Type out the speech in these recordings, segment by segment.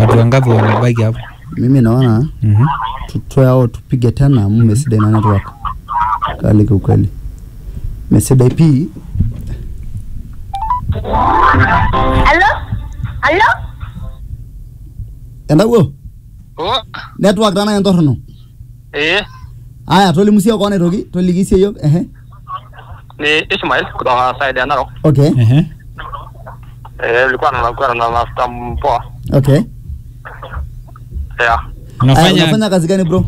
watu wangapi wamebaki hapo mimi naona Mhm. tutoe au tupige tena amu mesidai na network kali kiukweli mesidai pii Hello? Hello? endawuo Oh, network tana entorrono eh, aya tolimu sie koon aitoki toliki sie yiok ehe ni Ismail kutoka side ya Narok. okay Ehe. Eh, nilikuwa na nilikuwa na mafuta mpoa. okay Yeah. aya unafanya unafanya kazi gani bro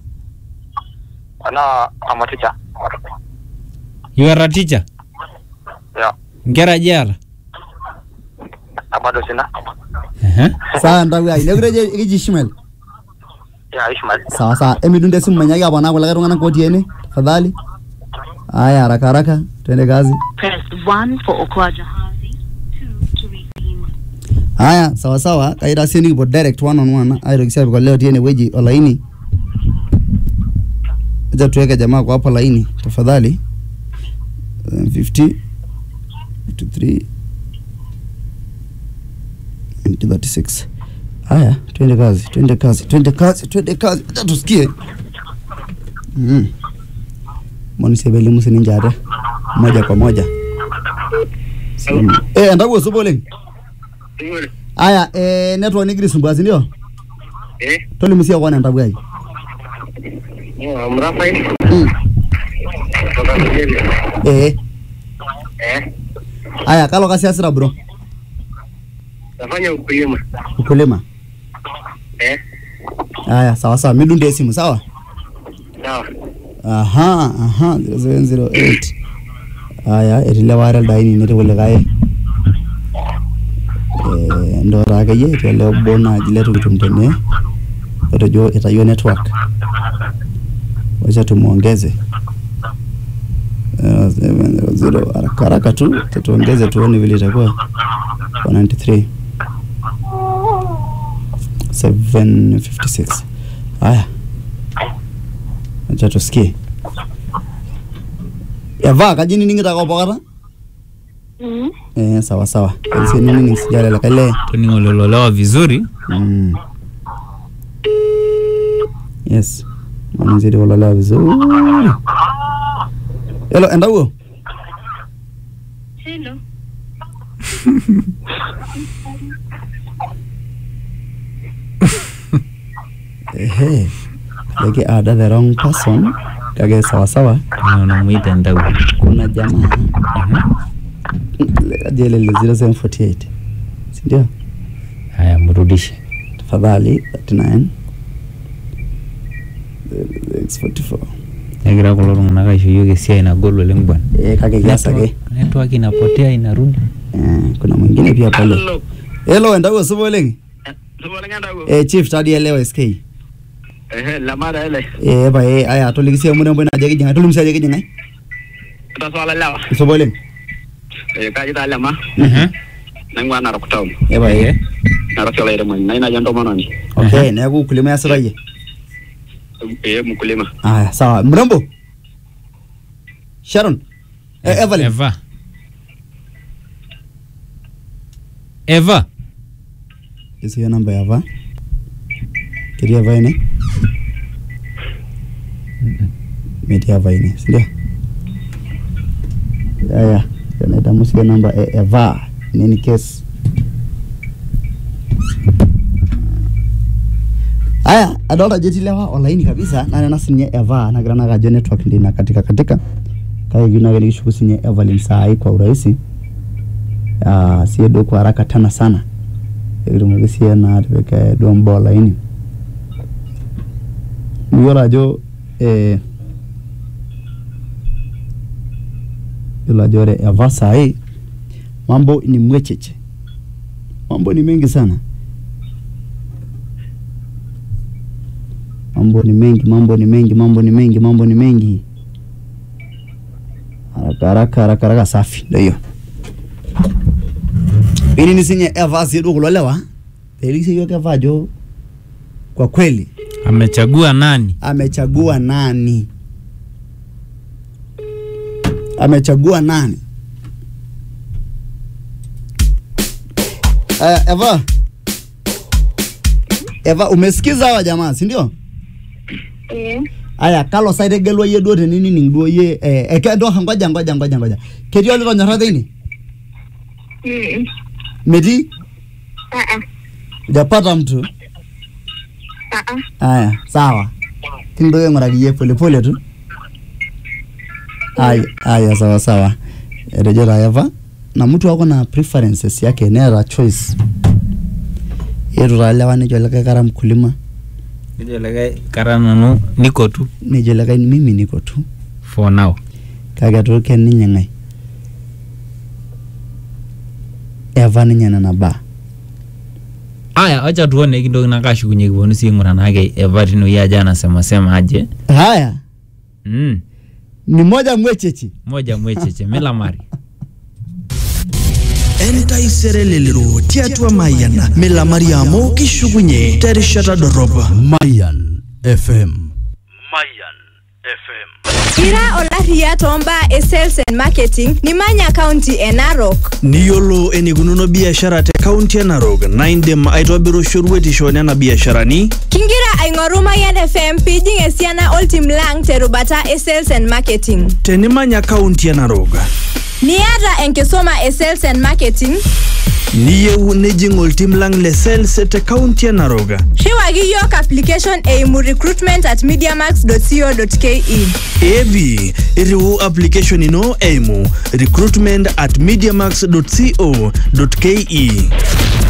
Ana ama teacher. you are a teacher Yeah. nkera jara Na bado sina. Ehe. sawa entawuo ai nekure kiji Ishmael Yeah, Ismail. sawa sawa emidunde esimu manyaki aponaa kulikae tung'anak otii ene tafadhali aya haraka haraka twende kazi Press 1 for Okwa Jahazi, 2 to redeem. haya sawa sawa kaitasie nikipuo direct one on one aitoki si apik oleo otii enewueji olaini aja tuweke jamaa kwa hapo laini tafadhali Uh, 50 53 36 haya twende kazi twende kazi twende kazi twende kazi acha tusikie mm. monisebelimu sininjate moja kwa moja Simu. eh ndakuo supa oleng aya eh, network nigira isumbua si ndio Eh, tolimu sie koon entawuo ai oh, Mrafael mm. kutoka Nigeria. eh Eh, aya kalo kasi asira bro nafanya ukulima. ukulima Eh, aya sawa sawa midunde esimu sawa sawa. aha aha 0708 aya etii lewa are ildaini netii kulikae eh, ndoota akeyie etii ele obo naaji letukitum tene otejo itayio network wacha tumuongeze Eh, 700 haraka haraka tu tutuongeze tuone vile itakuwa 193 756 haya acha tusikie eva kaji nining'ita ko pokata Mm. eh, sawa sawa kaisi nining sijale lakaile toningo lololewa vizuri mm. yes manzidi kulala vizuri elo endawuo Hello. ehe leki ada the wrong person kake sawa sawa unamwita ndau kuna jamaa ajelele 0748 sindio haya mrudishe tafadhali 39 644 negira kulo tung'anak aisho yiok esiai nagol oleng bwana eh, kake kias ake network inapotea inarudi eh, kuna mwingine pia pale Hello. Hello, endawuo supa oleng Supa lengenda ko. eh, chief tadi elewa SK eh, Eh, lamara ele. pae aya toliki sie murembo najo kijing'ae tolimu sie ajo kijing'ae Tutaswala lewa. supa oleng Eh, kaji ta lema. Mhm. Naing'ua Narok town. eh, pae Narok olairemoni. Na inajo entomononi. okay neeku ukulima iasita yie Eh, mkulima. aya sawa mrembo Sharon eh, Evelyn eva eva isiyo namba ya va ketii eva ine metii eva ine sindio aya naitamu siyo namba e eva in any case aya adolta ajo etii lewa olaini kabisa na nena sinye eva nagira nake ajo network ndi na katika katika kake kiyieu nake nikishuku sinye Evelyn saai kwa urahisi Ah, sie duo kwa haraka tena sana ekitumoki sie naa atipika duo mbaa olaini iyiolo ajo eh, yiolo ajo ore eva sahi mambo ni mwecheche mambo ni mengi sana mambo ni mengi mambo ni mengi mambo ni mengi mambo ni mengi haraka haraka haraka haraka safi ndio hiyo ili nisinye eva siedu kulo lewa pelisi yoke eva ajo kwa kweli amechagua nani amechagua nani amechagua nani uh, eva Eva, umesikiza hawa jamaa, si ndio? Eh. Aya, kalo sa itegelua yie duo tenining duo yie eh, eh, ke- ndo ngoja ngoja ngoja ngoja. Ketii olitonyorra teine? Mm. Metii? Ah ah. Hujapata mtu? Ah ah. Aya, sawa. Kindoke aing'uraki yie pole pole tu. Aya, aya sawa sawa. Etejo taa Eva, na mtu ako na preferences yake neeta choice. Yetu taa lewa nejo likae kara mkulima, Nejo likae kara nanu niko tu nejo likae mimi niko tu. for now. kake etu ken ninye ng'ae Eva ninye nena baa Aya, acha tuone kindoki nakashukunye kiponu si aing'uraa naake Eva tinewueji aja anasema sema aje. haya Mm. ni moja mwechechi Moja mwecheche milamari. entaisere lelero tiatua mayian milamari amu kishukunye terishata dorop Mayan FM. Ira olaria tombaa e sales and marketing nimanya county e Narok. niyiolo enikununo biashara te kaunti e narok naa indim aitobiru shoruetisho nena biasharani Kingira aing'oru Mayan FM piijing esiana oltim lang terubata e sales and marketing. tenimanya kaunti e narok Niata enkisuma e sales and marketing, niyieu nijing oltim lang le sales te kaunti e narok riwaki yiok application eimu recruitment at mediamax.co.ke. eepi iriu application ino eimu recruitment at mediamax co ke